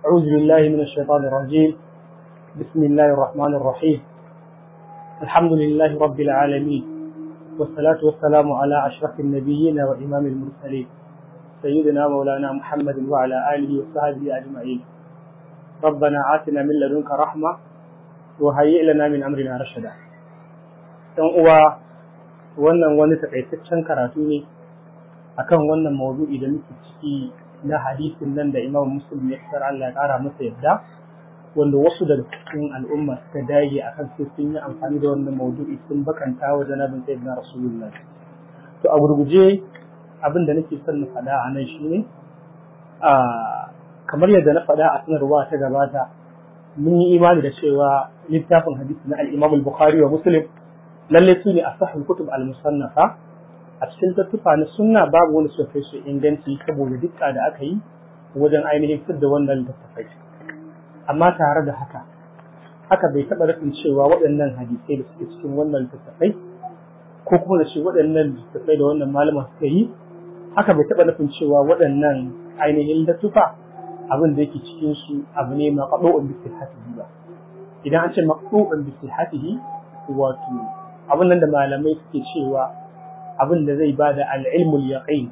أعوذ بالله من الشيطان الرجيم بسم الله الرحمن الرحيم الحمد لله رب العالمين والصلاة والسلام على أشرف النبيين وإمام المرسلين سيدنا مولانا محمد وعلى آله وصحبه أجمعين ربنا آتنا من لدنك رحمة وهيئ لنا من أمرنا رشدا dan uwa wannan wani takaitaccen karatu ne akan wannan maudu'i da muke ciki na hadisin nan da Imam Muslim ya fitar Allah ya kara masa yadda wanda wasu daga cikin al'umma suka dage akan sai sun yi amfani da wannan maudu'i sun bakanta wa janabin sayyidina Rasulullah to a gurguje abin da nake son na faɗa a nan shine a kamar yadda na faɗa a sanarwa ta gabata mun yi imani da cewa littafin hadisi na al-Imam al-Bukhari wa Muslim lalle su ne a sahih kutub al-musannafa a cikin tattufa na sunna babu wani suka kai su inganci saboda dukka da aka yi wajen ainihin fitar da wannan littattafai amma tare da haka haka bai taɓa rufin cewa waɗannan hadisai da suke cikin wannan littattafai ko kuma da ce waɗannan littattafai da wannan malama suka yi haka bai taɓa nufin cewa waɗannan ainihin littattafa abin da yake cikin su abu ne maqdu'un bi sihhatihi ba idan an ce maqdu'un bi sihhatihi wato abin nan da malamai suke cewa abin da zai ba da al'ilmul yaqin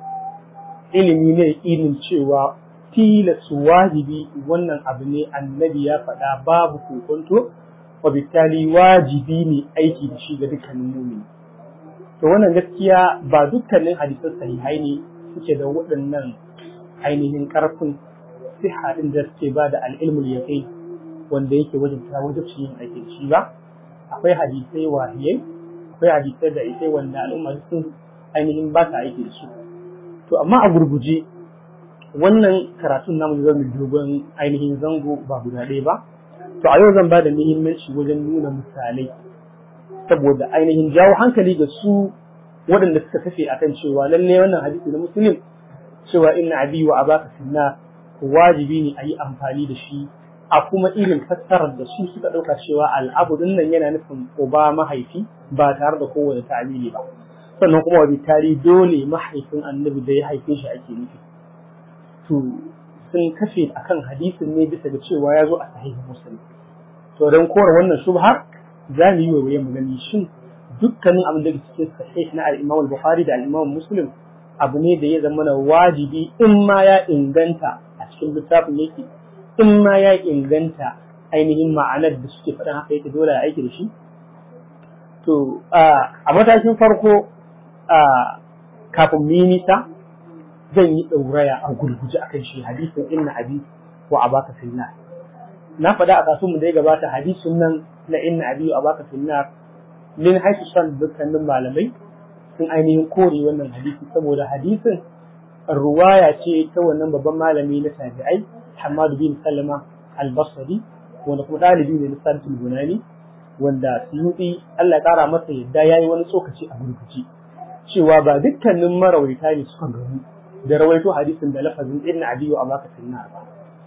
ilimi ne ilmin cewa tilas wajibi wannan abu ne annabi ya faɗa babu kokonto wa bitali wajibi ne aiki da shi ga dukkanin mumini to wannan gaskiya ba dukkanin hadisan sahihai ne suke da waɗannan ainihin ƙarfin siha ɗin da suke ba da al'ilmul yaqin wanda yake wajen ta wajen yin aiki da shi ba akwai hadisai wahiyai akwai hadisai da isai wanda al'umma sun ainihin ba ta aiki da su to amma a gurguje wannan karatun namu zai mu dogon ainihin zango ba guda ɗaya ba to a yau zan ba da muhimmanci wajen nuna misalai saboda ainihin jawo hankali ga su waɗanda suka tafi akan cewa lalle wannan hadisi na musulun cewa inna abi wa abaka finna wajibi ne a yi amfani da shi a kuma irin fassarar da su suka ɗauka cewa al'abu din nan yana nufin uba mahaifi ba tare da kowane ta'amili ba sannan kuma wa bitari dole mahaifin annabi da ya haife shi ake nufi to sun kashe akan hadisin ne bisa ga cewa ya zo a sahihin muslim to don kora wannan shubhar za mu yi waiwaye mu gani shin dukkanin abin da ke cikin sahih na al-Imam al-Bukhari da al-Imam Muslim abu ne da ya zama na wajibi in ma ya inganta a cikin littafin yake in ma ya inganta ainihin ma'anar da suke faɗin haka yake dole a aiki da shi to a matakin farko kafin mu yi nisa zan yi ɗauraya a gurguje akan shi hadisin inna abi wa abaka finna na faɗa a kasuwan da ya gabata hadisin nan na inna abi wa abaka finna min haisu san dukkanin malamai sun ainihin kore wannan hadisi saboda hadisin ruwaya ce ta wannan babban malami na tabi'ai Hamad bin Salama al-Basri wanda kuma ɗalibi ne na Sarfin Bunani wanda Suyuti Allah ya ƙara masa yadda yayi wani tsokaci a gurguci cewa ba dukkanin marawaita ne suka gani da rawaito hadisin da lafazin irin adiyo a baka sunna ba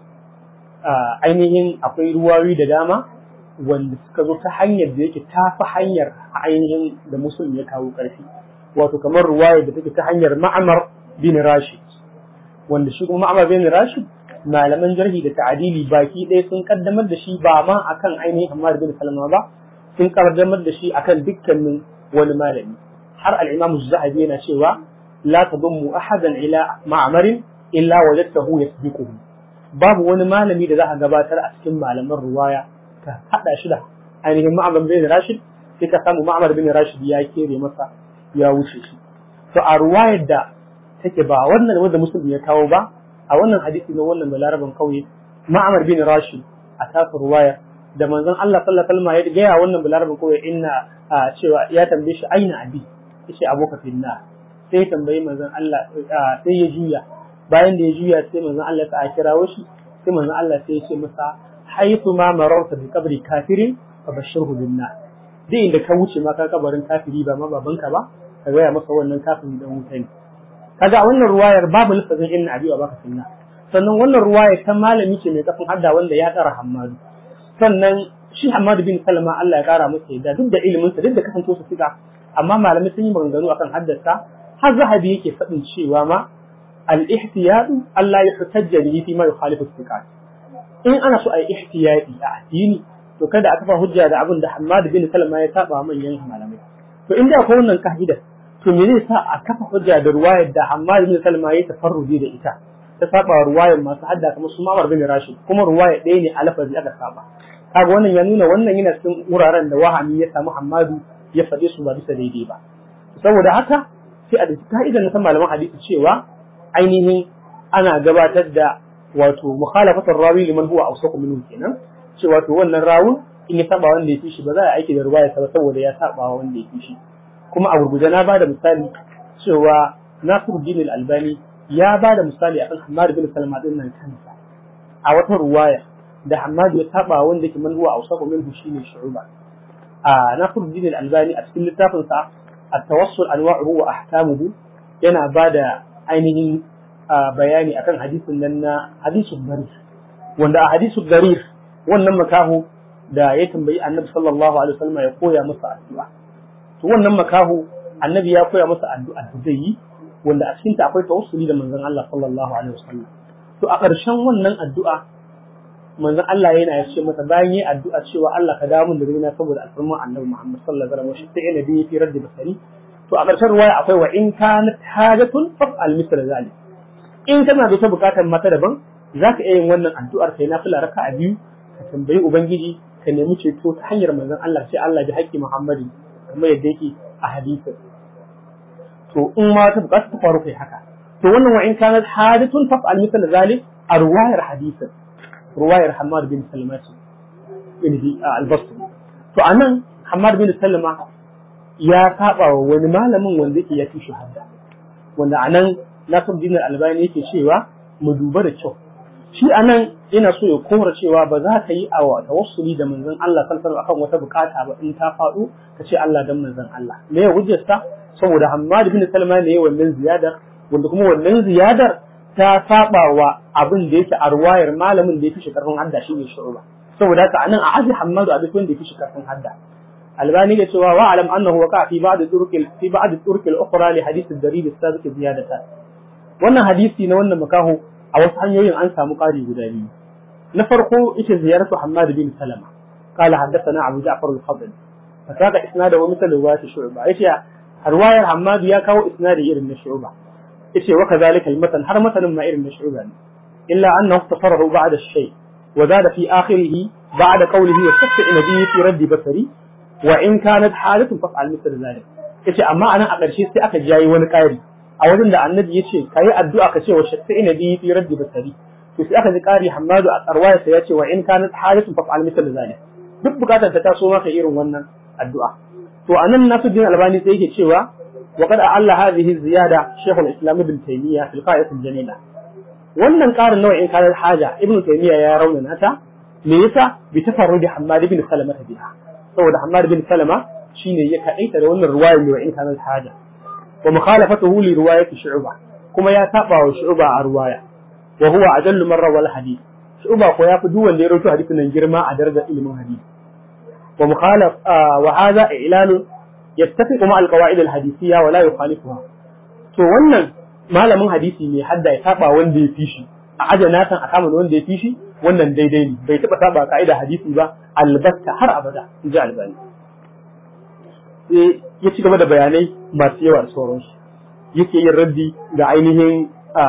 ainihin akwai ruwayoyi da dama wanda suka zo ta hanyar da yake ta fi hanyar ainihin da musulmi ya kawo ƙarfi wato kamar ruwaya da take ta hanyar ma'amar bin rashid wanda shi kuma ma'amar bin rashid malaman jarhi da ta'adili baki ɗaya sun kaddamar da shi ba ma akan ainihin Hamad bin Salama ba sun kaddamar da shi akan dukkanin wani malami har al-Imam Az-Zahabi yana cewa la tadummu ahadan ila ma'marin illa wajadtahu yasbiquhu babu wani malami da za a gabatar a cikin malaman ruwaya ka hada shi da ainihin Ma'mar bin Rashid sai ka samu Ma'mar bin Rashid ya kere masa ya wuce shi to a ruwayar da take ba wannan wanda musulmi ya kawo ba a wannan hadisi na wannan balaraban kauye ma'amar bin rashid a tafi ruwaya da manzon Allah sallallahu alaihi wasallam ya gaya wannan balaraban kauye inna cewa ya tambaye shi aina abi yace aboka finna sai ya tambayi manzon Allah sai ya juya bayan da ya juya sai manzon Allah ta kirawo shi sai manzon Allah sai ya ce masa haythu ma mararta bi qabri kafirin fa bashirhu bin nar duk inda ka wuce ma ka kabarin kafiri ba ma babanka ba ka gaya masa wannan kafiri dan wuta ne kaga a wannan ruwayar babu lafazin inna abi wa baka sunna sannan wannan ruwayar ta malami ce mai kafin hadda wanda ya tsara hammadu sannan shi hammadu bin salama Allah ya kara masa yadda duk da ilimin sa duk da kasance su siga amma malamai sun yi maganganu akan haddasa har zahabi yake faɗin cewa ma al-ihtiyadu Allah ya hutajja bihi fi ma yukhalifu thiqat in ana so a yi ihtiyati a addini to kada a kafa hujja da abin da Hammad bin Salama ya saba manyan malamai to in da akwai wannan ka'ida to me zai sa a kafa hujja da ruwayar da Hammad bin Salama ya tafarruji da ita ta saba ruwayar masu hadda kamar su Ma'mar bin Rashid kuma ruwaya ɗaya ne a lafazi aka saba kaga wannan ya nuna wannan yana cikin wuraren da wahami ya samu Hammadu ya faɗe su ba bisa daidai ba saboda haka sai a dace ka'idar na malaman hadisi cewa ainihin ana gabatar da wato mukhalafatar rawi liman huwa awsaqu minhu kenan cewa to wannan rawun in ya saba wanda ya fi shi ba za a aiki da ruwaya ba saboda ya saba wanda ya fi shi kuma a gurguje na bada misali cewa Nasiruddin Al-Albani ya bada misali akan Hammad bin Salma din nan kansa a wata ruwaya da Hammad ya saba wanda yake man huwa awsaqu minhu shine Shu'ba a Nasiruddin Al-Albani a cikin littafin sa At-Tawassul Anwa'uhu wa Ahkamuhu yana bada ainihin bayani akan hadisin nan na hadisul darir wanda a hadisul darir wannan makahu da ya tambayi annabi sallallahu alaihi wasallam ya koya masa addu'a to wannan makahu annabi ya koya masa addu'a da zai yi wanda a cikin ta akwai tawassuli da manzon Allah sallallahu alaihi wasallam to a ƙarshen wannan addu'a manzon Allah yana ya ce masa bayan yi addu'a cewa Allah ka dawo min da rina saboda alfarman annabi Muhammad sallallahu alaihi wasallam shi sai nabi fi raddi basari to a ƙarshen ruwaya akwai wa in kanat hajatun fa'al misal zalik in kana da ta bukatar mata daban zaka iya yin wannan addu'ar kai na fila raka'a biyu ka tambayi ubangiji ka nemi ceto ta hanyar manzon Allah sai Allah bi haƙƙi Muhammadi kamar yadda yake a hadisi to in ma ta bukata ta faru kai haka to wannan wa in kanat hadithun fa'al misal zalik a ruwayar hadisin ruwayar Hammad bin Salama bin al-Basri to anan Hammad bin Salama ya saba wa wani malamin wanda yake ya fi shahada wanda anan Nasiruddin Albani yake cewa mu duba da kyau shi anan ina so ya kora cewa ba za ka yi a tawassuli da manzon Allah sallallahu akan wata bukata ba in ta faɗo ka ce Allah dan manzon Allah me ya hujjarsa saboda Hammad bin Salma ne wannan ziyadar wanda kuma wannan ziyadar ta saba wa abin da yake a ruwayar malamin da ya fi shi karfin hadda shi ne shu'ba saboda haka anan a aji Hammadu a duk wanda ya fi shi karfin hadda albani da cewa wa alam annahu waqa fi ba'd turqil fi ba'd turqil ukhra li hadith ad-darib as-sabiq ziyadatan wannan hadisi na wannan makaho a wasu hanyoyin an samu ƙari guda biyu na farko ita ziyaratu Hammad bin Salama قال حدثنا أبو جعفر الخضري فساق إسناده مثل رواية شعبة إيش رواية حماد يا كاو إسناد إرن شعبة إيش وكذلك المتن هر متن ما إرن شعبة إلا أنه اختصره بعد الشيء وزاد في آخره بعد قوله وشفع نبي في رد بصري وإن كانت حالة فافعل مثل ذلك إيش أما أنا أقل شيء سأك جاي ونكاري a wajen da annabi ya ce ka yi addu'a ka ce wa shafi ina biyu fi raddi basari to sai aka ji ƙari hamadu a tsarwaya sai ya ce wa in kanat hajatun fa'al misal zalik duk bukatar ta taso maka irin wannan addu'a to anan Nasiruddin Albani sai yake cewa wa qad Allah hadhihi ziyada Sheikh al-Islam Ibn Taymiyyah fil qa'idat al-jamila wannan ƙarin nawa in kanat haja Ibn Taymiyyah ya raunana ta me yasa bi tafarrudi Hammad ibn Salama biha saboda Hammad ibn Salama shine ya kadaita da wannan ruwayar wa in kanat haja ومخالفته لرواية شعبة كما يتابع شعبة رواية وهو أجل مرة والحديث شعبة قويا فدوا اللي روتو حديث ننجرما أدرجة علم الحديث ومخالف آه وهذا إعلان يتفق مع القواعد الحديثية ولا يخالفها to wannan malamin hadisi ne hadda ya saba wanda ya fi shi a aje na san a kama wanda ya fi shi wannan daidai ne bai taba saba ka'ida hadisi ba albatta har abada in ji albani sai ya ci gaba da bayanai masu yawa da sauransu yake yin raddi ga ainihin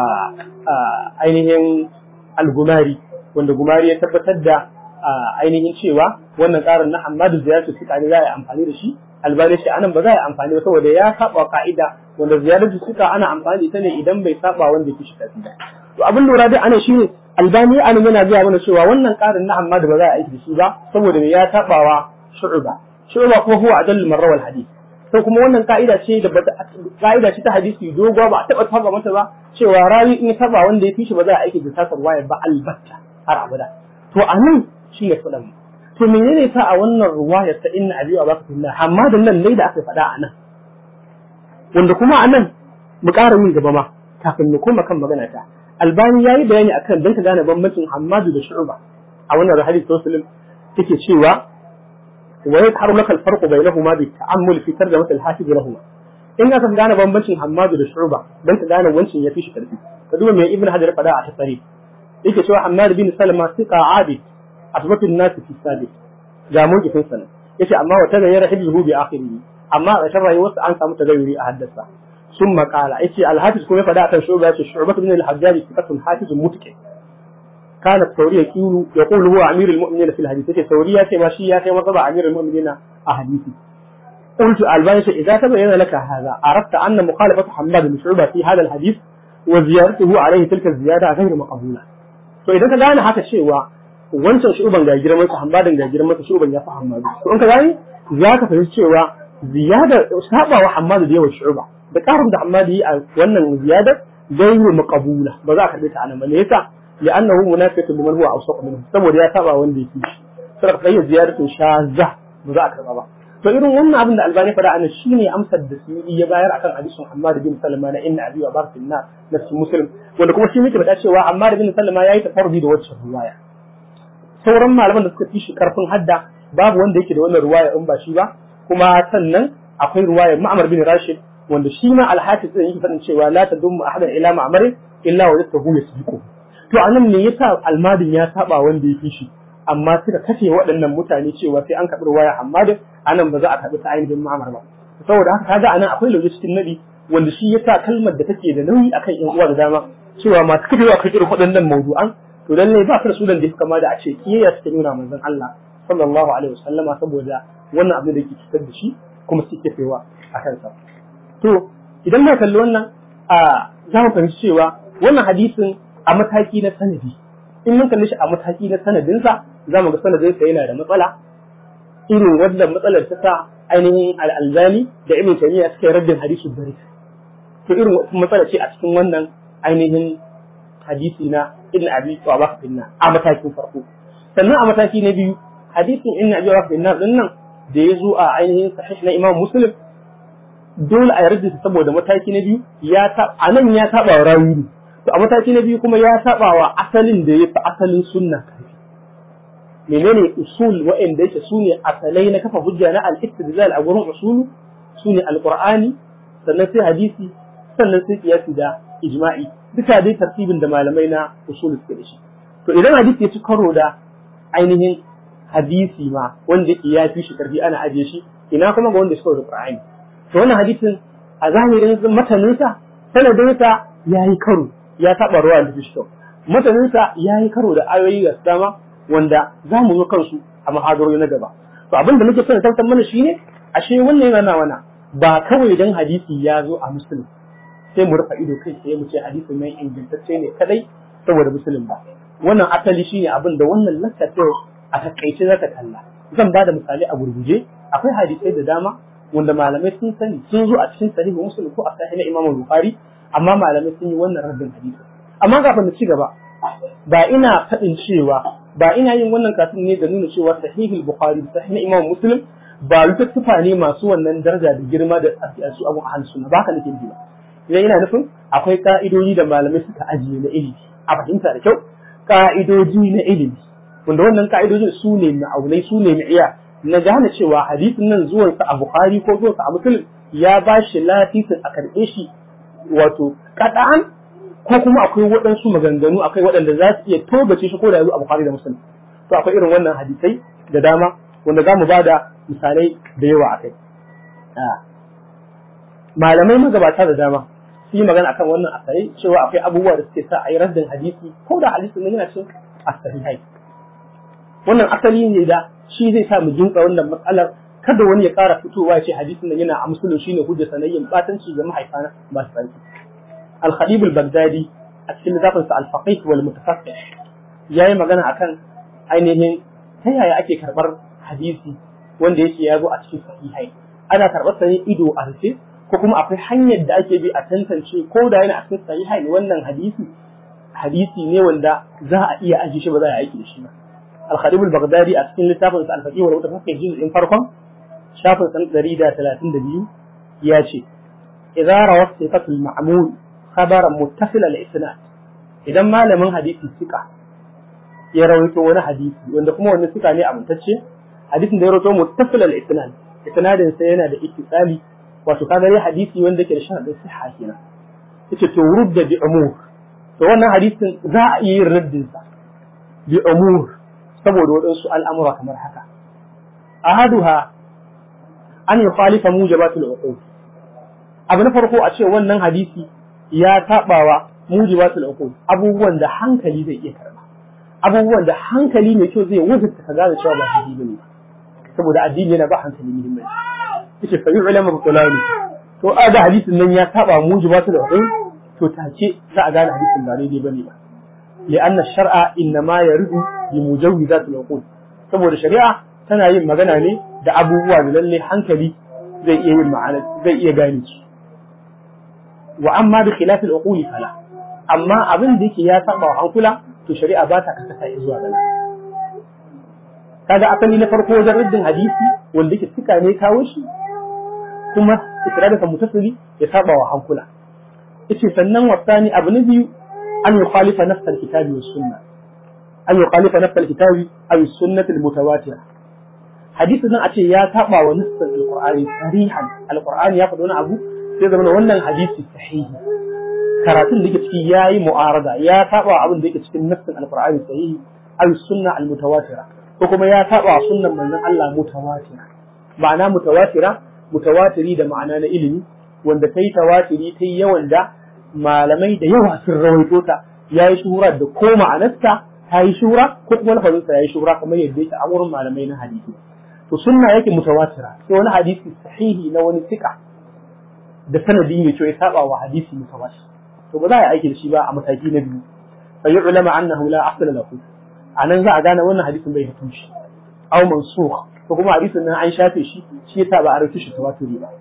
ainihin algumari wanda gumari ya tabbatar da ainihin cewa wannan tsarin na Hamadu ziyartu suka ne za a yi amfani da shi albani shi anan ba za a yi amfani ba saboda ya saba ka'ida wanda ziyaratu suka ana amfani da ita ne idan bai saba wanda ke shi tafi to abin lura dai ana shine albani anan yana zuwa mana cewa wannan tsarin na Hamadu ba za a aiki da shi ba saboda ya sabawa shu'ba shu'ba kuma huwa adallu marra wal hadith sai kuma wannan ka'ida ce da ka'ida ce ta hadisi doguwa ba a taba saba mata ba cewa rawi in saba wanda ya fi shi ba za a aiki da tasar waya ba albatta har abada to anan shi ne faɗan to menene sa a wannan ruwayar ta inna abiyu abaka fillah amma da nan ne da aka faɗa a nan wanda kuma a nan mu ƙara yin gaba ma kafin mu koma kan magana ta albani yayi bayani akan dan ka gane bambancin hammadu da shu'ba a wannan hadisi muslim take cewa ويظهر لك الفرق بينهما بالتأمل في ترجمة الحافظ لهما in aka gane bambancin Hammadu da Shu'ba dan ka gane wancin ya fi shi karfi ka duba mai Ibn Hajar fada a tasari yake cewa Hammad bin Salama thiqa abid asbatun nas fi sabiq ga mawqifin sa yace amma wa tagayyara hibzuhu bi akhirih amma a ƙarshen rayuwarsa an samu tagayyuri a haddasa sun makala yace al-hafiz kuma ya faɗa akan shuba yace shu'bah bin al-hajjaj thiqatun hafizun mutqin كان الثوري يقول يقول هو امير المؤمنين في الحديث يقول الثوري ياتي ماشي ياتي مصبع امير المؤمنين احاديثي قلت الباني اذا تبين لك هذا عرفت ان مخالفه حماد بن شعبه في هذا الحديث وزيارته عليه تلك الزياده غير مقبوله to idan ka gane haka cewa wancan shuban ga girman sa hammadin ga girman sa shuban ya fi hammadu to in ka gane za ka fahimci cewa ziyada saba wa hammadu da yawan shuba da karin da hammadu yi a wannan ziyadar gairu maqbula ba za ka karbe ta anan ba ne yasa لأنه منافق لمن هو أوسط منه saboda ya saba wanda yake shi sai ka yi ziyaratu shaza ba za a karba ba to irin wannan abin da albani fada ana shine amsar da su ya bayar akan hadisin Ammar bin Salama na inna abi wa barkinna na muslim wanda kuma shi muke faɗa cewa Ammar bin Salama yayi tafarruji da wacce ruwaya sauran malaman da suka fi shi karfin hadda babu wanda yake da wannan ruwaya in ba shi ba kuma sannan akwai ruwayar Ma'mar bin Rashid wanda shi ma al-Hafiz din yake faɗin cewa la tadummu ahadan ila ma'marin illa wajadtahu yasbiqu to anan ne yasa almadin ya saba wanda ya fi shi amma suka kashe waɗannan mutane cewa sai an karɓi ruwaya Hammadin anan ba za a karɓi ta ainihin Ma'mar ba saboda haka kaga anan akwai lauje cikin nadi wanda shi yasa kalmar da take da nauyi akan yan uwa da dama cewa masu kafewa kan irin waɗannan mawdu'an to lalle ba ka da sunan da ya kama da a ce kiyayya suke nuna manzon Allah sallallahu alaihi wasallama saboda wannan abin da yake cutar da shi kuma suke kafewa a kansa to idan muka kalli wannan a za mu fahimci cewa wannan hadisin a mataki na sanadi in mun kalli shi a mataki na sanadinsa za mu ga sanadinsa yana da matsala irin wannan matsalar ta sa ainihin al'alzani da ibn taymiya suka yi raddin hadisin bari to irin matsala ce a cikin wannan ainihin hadisi na ibn abi wa finna a matakin farko sannan a mataki na biyu hadisin ibn abi wa finna din nan da ya zo a ainihin sahih na imam muslim dole a yarda saboda mataki na biyu ya ta anan ya saba rawi ne to a mataki na biyu kuma ya saba wa asalin da ya fi asalin sunna karfi menene usul wa'anda yake su ne asalai na kafa hujja na al-istidlal a gurin usulu su ne alqur'ani sannan sai hadisi sannan sai qiyasi da ijma'i duka dai tartibin da malamai na usul suke da shi to idan hadisi ya ci karo da ainihin hadisi ma wanda yake ya fi shi karfi ana ajiye shi ina kuma ga wanda suka da qur'ani to wannan hadisin a zahirin mataninsa sanadinsa ya yi karo ya taɓa ruwa da fishto mutaninsa ya yi karo da ayoyi da dama wanda za mu zo kansu a mahadarori na gaba to abin da muke son tantan mana shine ashe wannan yana wana ba kawai dan hadisi ya zo a musulun sai mu rufe ido kai sai mu ce hadisi mai ingantacce ne kadai saboda musulun ba wannan asali shine abin da wannan lakka a takaice za ta kalla zan ba da misali a gurguje akwai hadisai da dama wanda malamai sun sani sun zo a cikin sahihu muslim ko a sahih na imam bukhari amma malamai sun yi wannan rabin hadisi amma kafin mu ci gaba ba ina faɗin cewa ba ina yin wannan kafin ne da nuna cewa sahihul bukhari sahih na imam muslim ba littattafa ne masu wannan daraja da girma da su abu a sunna ba ka nake ji ba idan ina nufin akwai ka'idoji da malamai suka ajiye na ilimi a fahimta da kyau ka'idoji na ilimi wanda wannan ka'idojin su ne ma'aunai su ne mi'iya na gane cewa hadisin nan zuwansa a bukhari ko zuwansa a muslim ya ba shi lafisin a karɓe shi wato kada'an ko kuma akwai waɗansu maganganu akwai waɗanda za su iya togace shi ko da yanzu a Bukhari da Muslim to akwai irin wannan hadisai da dama wanda za mu bada misalai da yawa akai malamai magabata da dama su yi magana akan wannan asari cewa akwai abubuwa da suke sa a yi raddin hadisi ko da hadisin nan yana cin asahihai wannan asali ne da shi zai sa mu jinka wannan matsalar kada wani ya ƙara fitowa ya ce hadisin nan yana a musulun shine hujja sanayyin batanci ga mahaifana ba su sarki al-khatib al-baghdadi a cikin littafin sa al-faqih wal mutafaqqih yayi magana akan ainihin ta yaya ake karbar hadisi wanda yake ya zo a cikin sahihai ana karbar sa ne ido a rufe ko kuma akwai hanyar da ake bi a tantance ko da yana a cikin sahihai ne wannan hadisi hadisi ne wanda za a iya ajiye shi ba za a aiki da shi ba al-khatib al-baghdadi a cikin littafin sa al-faqih wal mutafaqqih juz'in farkon shafin san ɗari da talatin da biyu ya ce idza rawa sifatul ma'mul khabaran muttasil al isnad idan malamin hadisi suka ya rawaito wani hadisi wanda kuma wani suka ne amintacce hadisin da ya rawaito muttasil al isnad isnadin sa yana da ittisali wato kaga dai hadisi wanda yake da sharadin sihha kenan yace to rudda bi umur to wannan hadisin za a iya yin raddin sa bi umur saboda waɗansu al'amura kamar haka ahaduha an yukhalifa mujabatul uqul abu na farko a ce wannan hadisi ya tabawa mujibatul uqul abubuwan da hankali zai iya karba abubuwan da hankali mai kyau zai wajibta ka gane cewa ba daidai bane saboda addini yana ba hankali muhimmanci yace fa yu'lamu butulani to a ga hadisin nan ya saba mujibatul uqul to take za a gane hadisin ba daidai bane ba li'anna shar'a innama yaridu bi mujawwizatil uqul saboda shari'a tana yin magana ne da abubuwa da lalle hankali zai iya yin ma'ana zai iya gane su wa amma bi khilafil uquli fala amma abin da yake ya saba wa hankula to shari'a ba ta kasata zuwa gana kaga asali na farko wajen raddin hadisi wanda yake suka ne kawo shi kuma isnadin sa mutasili ya saba wa hankula yace sannan wasani abu na biyu an yukhalifa nafs al-kitabi was sunnah an yukhalifa nafs al-kitabi aw as-sunnah al-mutawatira hadisin nan a ce ya saba wa nassin al-qur'ani sarihan al-qur'ani ya faɗi wani abu sai zama wannan hadisi sahihi karatun da yake ciki yayi mu'arada ya saba abin da yake cikin nassin alqur'ani sahihi aw sunna almutawatira ko kuma ya saba sunnan manzon Allah mutawatira ma'ana mutawatira mutawatiri da ma'ana na ilimi wanda kai tawatiri kai yawan da malamai da yawa sun rawaito ta yayi shuhura da ko ma'anarta ta yi shura ko kuma lafazinsa ya yi shura kamar yadda yake a wurin malamai na hadisi to sunna yake mutawatira sai wani hadisi sahihi na wani sika da sanadi mai kyau ya saba wa hadisi mutawatir to ba za a aiki da shi ba a mataki na biyu fa yu'lama annahu la asla lahu anan za a gane wannan hadisin bai da tushe aw mansukh ko kuma hadisin nan an shafe shi shi yasa ba a rubuta shi tawaturi ba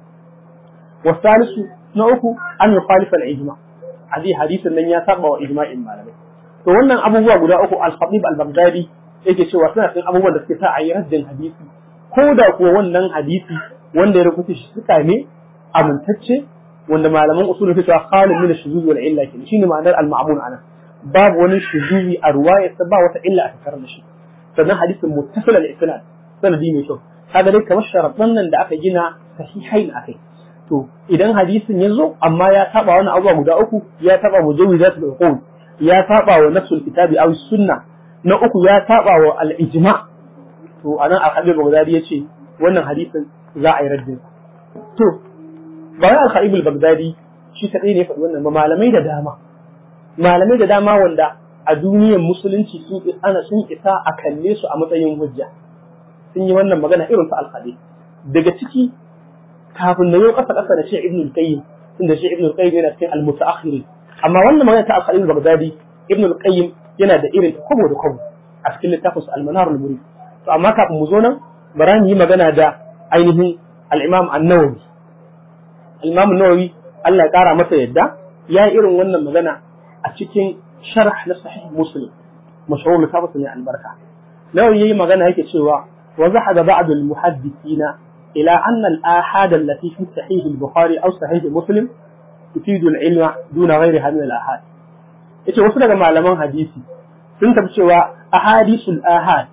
wasalisu na uku an yukhalifa al-ijma hadi hadisin nan ya saba wa ijma'in malamai to wannan abubuwa guda uku al-khatib al-baghdadi yake cewa suna cikin abubuwan da suke sa a yi raddin hadisi ko da kuwa wannan hadisi wanda ya rubuta shi suka ne amintacce wanda malaman usul fi cewa khalid min ash-shuzuz wal illa kin shine ma'anar al-ma'mun ana babu wani shuzuzi a ruwaya sa ba wata illa a tattare da shi sannan hadisin muttasil al-isnad sanadi mai kyau kaga dai kamar sharaɗan nan da aka gina sahihain akai to idan hadisin ya zo amma ya saba wani abuwa guda uku ya saba mujawizatul uqul ya saba wa nafsul kitabi aw sunna na uku ya saba wa al-ijma to anan al-habib baghdadi yace wannan hadisin za a yi raddin to bayan al-khatib al-baghdadi shi kadai ne faɗi wannan ba malamai da dama malamai da dama wanda a duniyar musulunci sun ana sun isa a kalle su a matsayin hujja sun yi wannan magana irin ta al-khatib daga ciki kafin na yau kasa kasa da shi ibn al-qayyim tunda shi ibn al-qayyim yana cikin al-mutaakhiri amma wannan magana ta al-khatib al-baghdadi ibn al-qayyim yana da irin kwabo da kwabo a cikin littafin al-manar al-murid to amma kafin mu zo nan bara mu yi magana da ainihin al-imam an-nawawi al-imam an-nawawi Allah ya kara masa yadda ya yi irin wannan magana a cikin sharh na sahih muslim mashhur littafin ne albarka nawawi yayi magana yake cewa wa zahada ba'd al-muhaddithina ila anna al-ahad allati fi sahih al-bukhari aw sahih muslim tufidu al-ilma duna ghayriha min al-ahad yace wasu daga malaman hadisi sun tafi cewa ahadisul ahad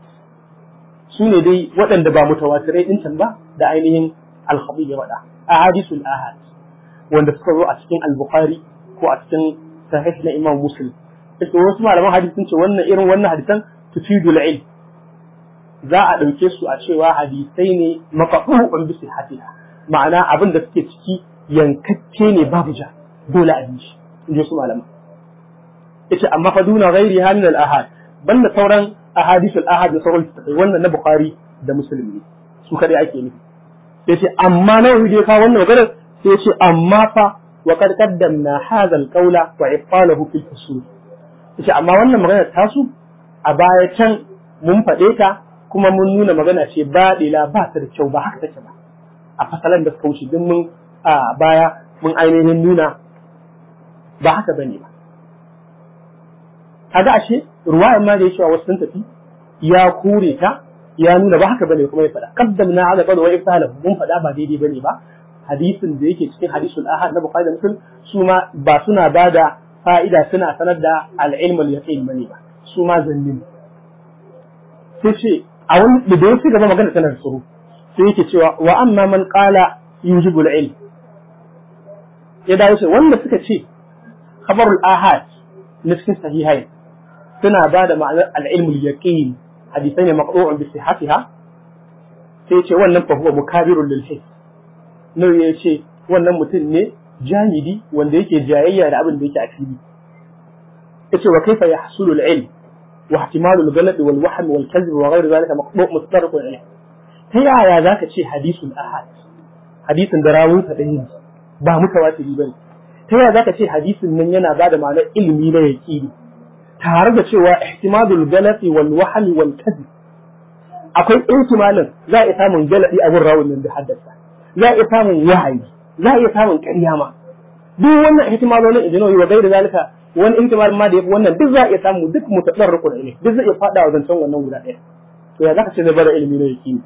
su ne dai waɗanda ba mutawatirai ɗin can ba da ainihin al-khabib ya faɗa ahadisul ahad wanda suka zo a cikin al-bukhari ko a cikin sahih na imam muslim yace wasu malaman hadisi sun ce wannan irin wannan hadisan tufidul ilm za a ɗauke su a cewa hadisai ne maqbu'un bi sihhatiha ma'ana abin da suke ciki yankakke ne babu ja dole a bi shi in ji su malaman yace amma fa duna ghairi min al ahad banda sauran ahadith al ahad da sauran tafai wannan na bukhari da muslim ne su kadai ake nufi yace amma na wuri ka wannan maganar sai yace amma fa wa qad qaddamna hadha al qawla wa ifalahu fil usul yace amma wannan maganar tasu a baya can mun faɗe ta kuma mun nuna magana ce ba dila ba ta da kyau ba haka take ba a fasalan da suka wuce din mun a baya mun ainihin nuna ba haka bane ba kaga ashe ruwayan ma da ya cewa wasu sun tafi ya kure ta ya nuna ba haka bane kuma ya faɗa qaddamna ala qad wa iftalahu mun faɗa ba daidai bane ba hadisin da yake cikin hadisul ahad na bukhari da muslim su ma ba suna bada fa'ida suna sanar da al-ilm al-yaqin bane ba su ma zannin sai ce a wani da ya gaba magana tana tsoro sai yake cewa wa amma man qala yujibul ilm ya dawo ce wanda suka ce khabarul ahad na cikin sahihai suna ba da ma'anar al-ilmul yaqin hadisai ne maqru'un bi sihhatiha sai ce wannan fa huwa mukabirun lil his nawi ya ce wannan mutum ne jahidi wanda yake jayayya da abin da yake a fili yace wa kaifa yahsulu al-ilm wa ihtimalu al-ghalab wal wahm wal kadhib wa ghayr dhalika maqbu' mustarq al-ilm ta yaya zaka ce hadisul ahad hadisin da rawun sa dai ba mutawatiri bane ta yaya zaka ce hadisin nan yana bada ma'anar ilimi na yaqini tare da cewa ihtimalul ghalab wal wahm wal kadhib akwai ihtimalin za a iya samun galabi a gun rawun nan da haddasa za a iya samun wahayi za a iya samun ƙarya ma duk wannan ihtimalolin ijinoyi wa gairi zalika wani ihtimal ma da yafi wannan duk za a iya samu duk mutadarriku da ilimi duk zai iya fada wa zancen wannan guda ɗaya to ya zaka ce zai bada ilimi na yaqini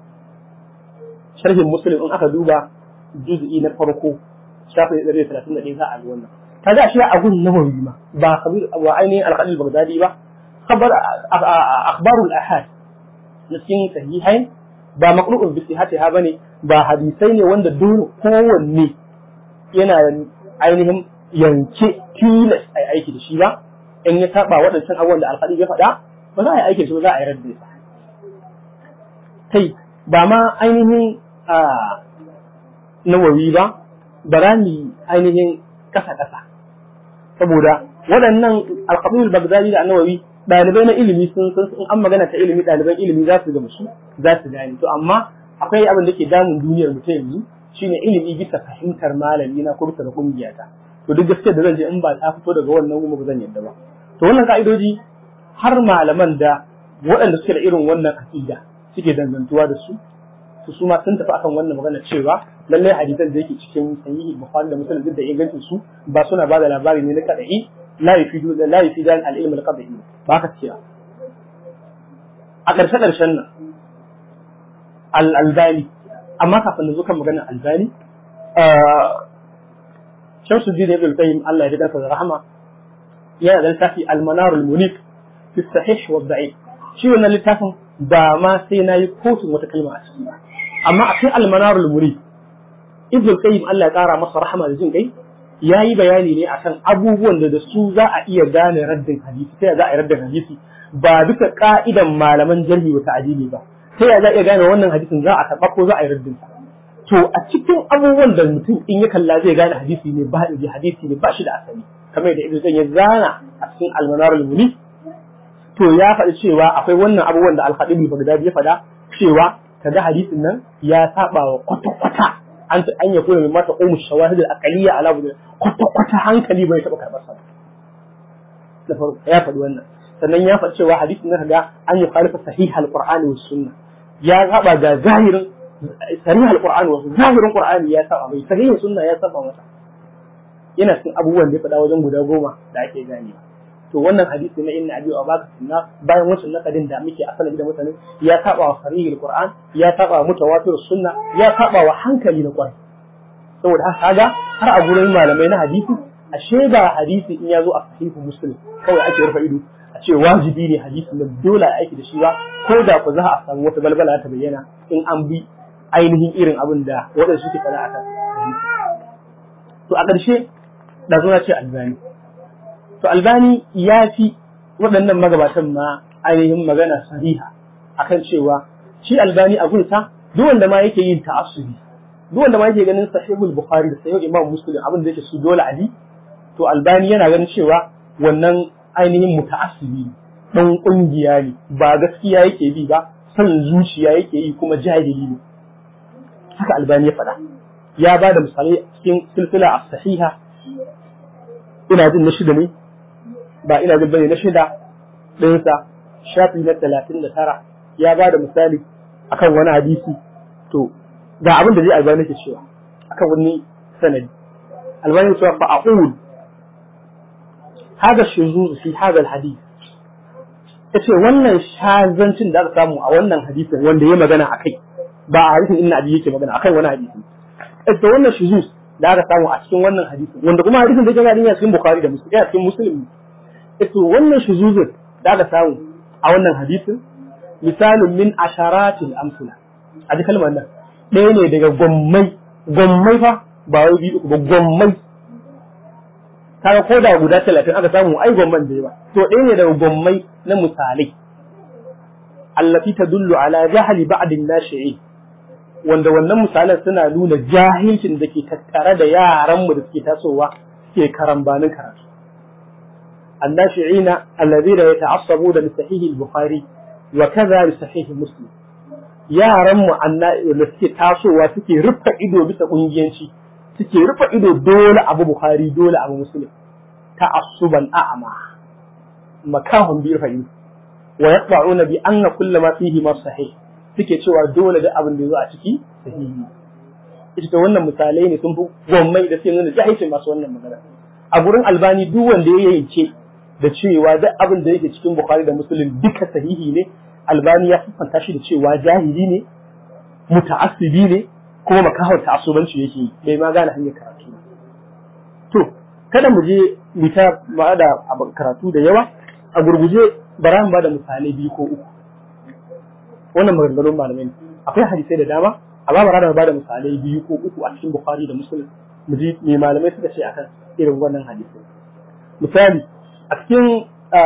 sharhin muslim in aka duba juz'i na farko shafi 131 za a ga wannan kaga shi a gun nawawi ma ba kabir wa ainihin al-qalil baghdadi ba khabar akhbarul ahad na cikin sahihai ba maqlu'un bi sihhatiha bane ba hadisai ne wanda dole kowanne yana ainihin yanke tilas a aiki da shi ba in ya saba waɗancan abubuwan da alƙali ya faɗa ba za a yi aiki da shi ba za a yi radda sa kai ba ma ainihin a nawawi ba ba za mu ainihin ƙasa ƙasa saboda waɗannan alƙabiul bagdadi da nawawi ɗalibai na ilimi sun san in an magana ta ilimi ɗaliban ilimi za su gamsu za su gane to amma akwai abin da ke damun duniyar mu ta yanzu shine ilimi bisa fahimtar malami na ko bisa da kungiyata to duk gaskiya da zan je in ba ta fito daga wannan kuma ba zan yadda ba to wannan ka'idoji har malaman da waɗanda suke da irin wannan aqida suke dangantuwa da su su su ma sun tafi akan wannan magana cewa lallai hadisan da yake cikin sahihi bukhari da muslim duk da ingancin su ba suna ba da labari ne na kadai la yufidu la yufidan al-ilm al-qad'i ba ka cewa a ƙarshe ƙarshen nan al-albani amma kafin na zo kan maganar albani Shamsuddin Ibn Qayyim Allah ya riga da rahama yana da littafi Al-Manar al-Munif fi sahih wa da'if shi wannan littafin ba ma sai nayi kotun wata kalma a ciki amma a cikin Al-Manar al-Munif Ibn Qayyim Allah ya kara masa rahama da jin kai yayi bayani ne akan abubuwan da da su za a iya gane raddin hadisi sai za a yi raddin hadisi ba duka ka'idan malaman jarhi wa ta'dili ba sai za a iya gane wannan hadisin za a karɓa ko za a yi raddin sa to a cikin abubuwan da mutum in ya kalla zai gane hadisi ne ba da hadisi ne ba shi da asali kamar da ibnu ya zana a cikin almanar al-muni to ya faɗi cewa akwai wannan abubuwan da al-khatib al-baghdadi ya faɗa cewa kaga hadisin nan ya saba wa kwata kwata an ta an yakuna min mata umu shawahid al-aqliyya ala wajhi kwata kwata hankali bai taɓa karɓar sa da farko ya faɗi wannan sannan ya faɗi cewa hadisin nan kaga an yi khalifa sahih al-qur'ani was sunna ya saba ga zahirin sarih al-qur'ani was zahirin qur'ani ya saba mai sahih sunna ya saba mata yana cikin abubuwan da ya faɗa wajen guda goma da ake gane to wannan hadisi na inna abi wa baka sunna bayan wancan nakadin da muke asali da mutane ya saba wa sarihul qur'an ya saba wa mutawatir sunna ya saba wa hankali na qur'an saboda haka kaga har a gurin malamai na hadisi ashe ba hadisi in ya zo a sahihu muslim kawai ake rufe ido a ce wajibi ne hadisi na dole a aiki da shi ba ko da ku za a samu wata balbala ta bayyana in an bi ainihin irin abin da waɗanda suke faɗa akan hadisi to a ƙarshe da zo ce albani to albani ya fi waɗannan magabatan ma ainihin magana sariha akan cewa shi albani a gunsa duk wanda ma yake yin ta'assubi duk wanda ma yake ganin sahihul bukhari da sahihul imam muslim abin da yake su dole ali to albani yana ganin cewa wannan ainihin muta'assibi dan kungiya ne ba gaskiya yake bi ba son zuciya yake yi kuma jahili ne haka albani ya faɗa ya ba da misalai cikin silsila a sahiha ina jin na shida ne ba ina jin bane na shida ɗinsa shafi na talatin da tara ya ba da misali akan wani hadisi to ga abin da zai albani ke cewa akan wani sanadi albani cewa fa aqul hada shuzuz fi hada alhadith yace wannan shazancin da aka samu a wannan hadisin wanda ya magana akai ba a hadisin inna abi yake magana akan wani hadisi yace wannan shuzuz da aka samu a cikin wannan hadisin wanda kuma hadisin da yake ga cikin bukhari da muslim cikin muslim yace wannan shuzuzin da aka samu a wannan hadisin misalin min asharatil amsala a ji kalmar nan ɗaya ne daga gwammai gwammai fa ba wai biyu ba gwammai kaga ko da guda talatin aka samu ai gwamman da yawa to ɗaya ne daga gwammai na misalai allati tadullu ala jahli ba'd an-nashi'in wanda wannan misalan suna nuna jahilcin da ke tattare da yaran mu da suke tasowa suke karambanin karatu الناشئين الذين يتعصبون لصحيح البخاري وكذا لصحيح مسلم yaran mu da suke tasowa suke rufe ido bisa kungiyanci suke rufe ido dole abu bukhari dole abu muslim ta'assuban a'ma makahum bi rafi wa yaqba'una bi anna kullu ma fihi ma sahih suke cewa dole da abin da yazo a ciki sahihi ita wannan misalai ne sun fi gwammai da suke nuna jahilcin masu wannan magana a gurin albani duk wanda ya yance da cewa duk abin da yake cikin bukhari da muslim duka sahihi ne albani ya siffanta shi da cewa jahili ne muta'assibi ne kuma makahar ta'assubanci yake yi bai ma gane hanyar karatu to kada mu je mu ta ba da karatu da yawa a gurguje bara mu ba da misalai biyu ko uku wannan maganganun malamai ne akwai hadisai da dama amma bara da ba da misalai biyu ko uku a cikin bukhari da muslim mu ji me malamai suka ce akan irin wannan hadisai misali a cikin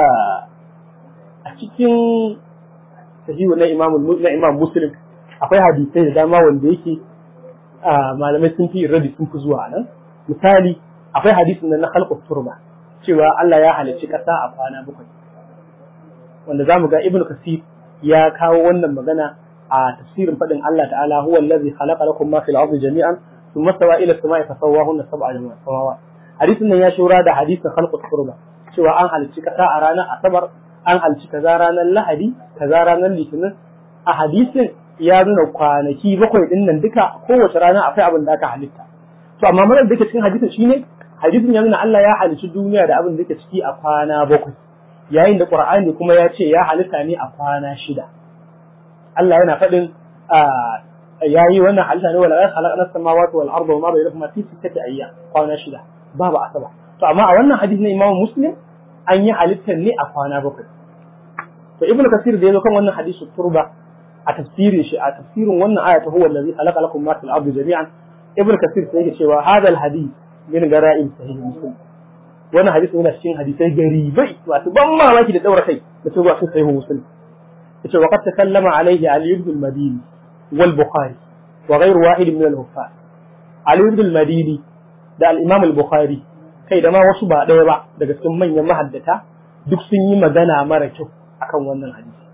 a cikin sahihu na imam na imam muslim akwai hadisai da dama wanda yake malamai sun fi rabi sun fi zuwa nan misali akwai hadisin nan na khalqut turba cewa Allah ya halicci kasa a kwana bakwai wanda zamu ga ibnu kasir ya kawo wannan magana a tafsirin fadin Allah ta'ala huwa allazi khalaqa lakum ma fil ardi jami'an thumma stawa ila as-sama'i fasawwahunna sab'a samawat hadisin nan ya shura da hadisin khalqut turba cewa an halicci kasa a ranar asabar an halicci kaza ranar lahadi kaza ranar litinin a hadisin ya nuna kwanaki bakwai din nan duka kowace rana akwai abin da aka halitta to amma marar da ke cikin hadisin shine hadisin ya nuna Allah ya halicci duniya da abin da ke ciki a kwana bakwai yayin da Qur'ani kuma ya ce ya halitta ne a kwana shida Allah yana faɗin yayi wannan halitta ne wala khalaqna as-samawati wal arda wama bainahuma fi sittati ayyam kwana shida babu asaba to amma a wannan hadisi na Imam Muslim an yi halittar ne a kwana bakwai to Ibn Kasir da yazo kan wannan hadisi turba a tafsirin shi a tafsirin wannan aya ta huwa allazi khalaqa lakum ma fil ardi jami'an Ibn Kasir sai yake cewa hadal hadith min gara'ib sahih Muslim wannan hadisi yana cikin hadisai garibai masu ban mamaki da daura kai da su ba su sahih Muslim yace wa qad takallama alayhi Ali ibn al-Madini wal Bukhari wa ghayr wahid min al-huffaz Ali ibn al-Madini da al-Imam al-Bukhari kai da ma wasu ba ɗaya ba daga cikin manyan mahaddata duk sun yi magana mara kyau akan wannan hadisi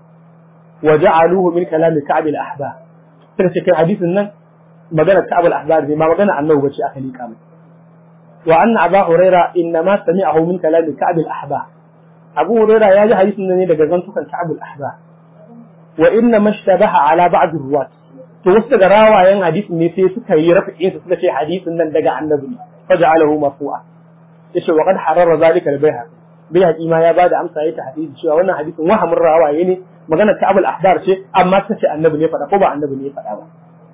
wa ja'aluhu min kalami Ka'b al-Ahbar sai ce kai hadisin nan magana Ka'b al-Ahbar ne ma magana annabi bace aka lika mai wa anna Abu Huraira inma sami'ahu min kalami Ka'b al-Ahbar Abu Huraira ya ji hadisin nan ne daga zantukan Ka'b al-Ahbar wa inna mashtabaha ala ba'd ar-ruwat to wasu daga rawayen hadisin ne sai suka yi rafi'in suka ce hadisin nan daga annabi ne فجعله مرفوعا yace wa qad harara zalika al-bayhaqi bayhaqi ma ya bada amsa yayi hadisi cewa wannan hadisin wahamin rawaye ne magana ta abul ahdar ce amma ta ce annabi ne faɗa ko ba annabi ne faɗa ba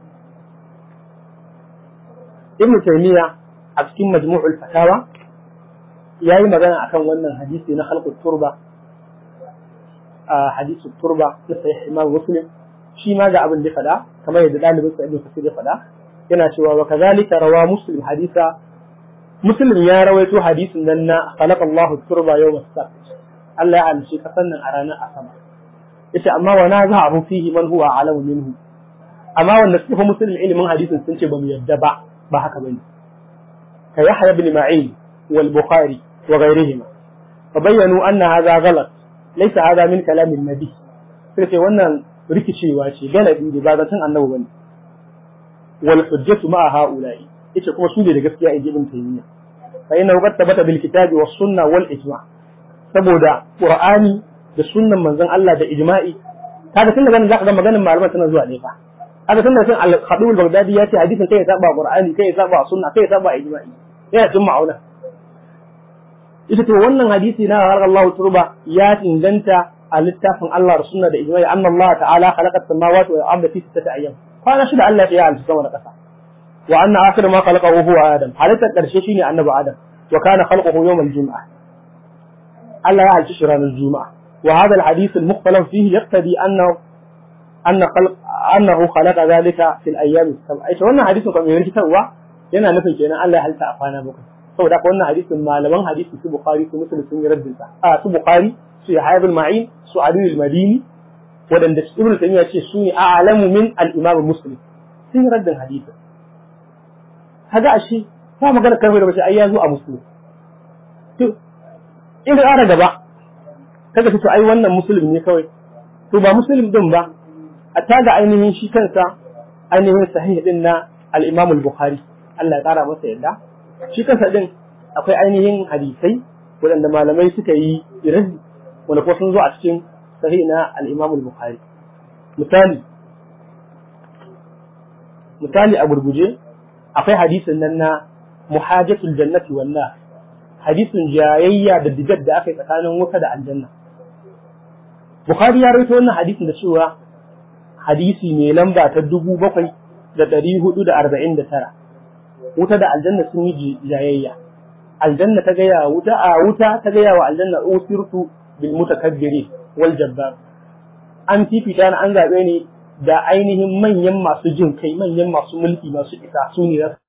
ibnu taymiya a cikin majmu'ul fatawa yayi magana akan wannan hadisi na khalqut turba a hadisu turba na sahih imam muslim shi ma ga abin da faɗa kamar yadda dalibin sa ibnu kasir ya faɗa yana cewa wa kazalika rawa muslim hadisa muslim ya rawaito hadisin nan na khalaqa Allah turba yawm as-sabt Allah ya halice kasan nan a ranar asabar yace amma wa na za fihi man huwa alamu minhu amma wanda suka fi muslim ilimin hadisin sun ce ba mu yadda ba ba haka bane ka yahya ibn ma'in wal bukhari wa ghayrihima fa bayyanu anna hadha ghalat laysa hadha min kalam an-nabi sai ce wannan rikicewa ce galabi ne ba zaton annabi bane wal hujjatu ma ha'ula'i yace kuma su ne da gaskiya in ibn taymiya fa inna qad tabata bil kitabi was sunna wal ijma saboda qur'ani da sunnan manzon Allah da ijma'i kaga tun daga nan zaka ga maganar malaman tana zuwa ne fa kaga tun daga al-khatib al-baghdadi ya ce hadisin kai ya saba qur'ani kai ya saba sunna kai ya saba ijma'i yana cin ma'auna ita to wannan hadisi na har Allah turba ya inganta a littafin Allah da sunna da ijma'i anna Allah ta'ala khalaqa as-samawati wal arda fi sittati ayyam kwana shida Allah ya halitta sama da ƙasa wa anna akhir ma khalaqahu huwa adam halittar karshe shine annabi adam wa kana khalquhu yawm al-jum'ah Allah ya halitta shi ranar juma'a wa hadha al-hadith al-mukhtalaf fihi yaqtadi annahu anna khalq annahu khalaqa dhalika fi al-ayyam as-sab'a ita wannan hadisin kuma mai rikitarwa yana nufin kenan Allah ya halitta a kwana bakwai saboda haka wannan hadisin malaman hadisi su bukhari su muslim sun yi raddin sa a su bukhari su yahya ibn ma'in su ali al-madini wadanda ibnu taymiya ce su ne a'lamu min al-imam muslim sun yi raddin hadisin kaga ashe ta magana karfe da bace ai ya zo a muslim to in ƙara gaba kaga to ai wannan muslim ne kawai to ba muslim din ba a taga ainihin shi kansa ainihin sahih din na al-imam al-bukhari Allah ya ƙara masa yadda shi kansa din akwai ainihin hadisai waɗanda malamai suka yi irin wanda kuma sun zo a cikin sahih na al-imam al-bukhari misali misali a gurguje akwai hadisin nan na muhajatul jannati wallah hadisin jayayya da digar da aka yi tsakanin wuta da aljanna bukhari ya rawaito wannan hadisin da cewa hadisi mai lamba ta dubu bakwai da ɗari hudu da arba'in da tara wuta da aljanna sun yi jayayya aljanna ta gaya wuta a wuta ta gaya wa aljanna usirtu bil mutakabbiri wal jabbar an fifita na an zaɓe ne da ainihin manyan masu jin kai manyan masu mulki masu isa su ne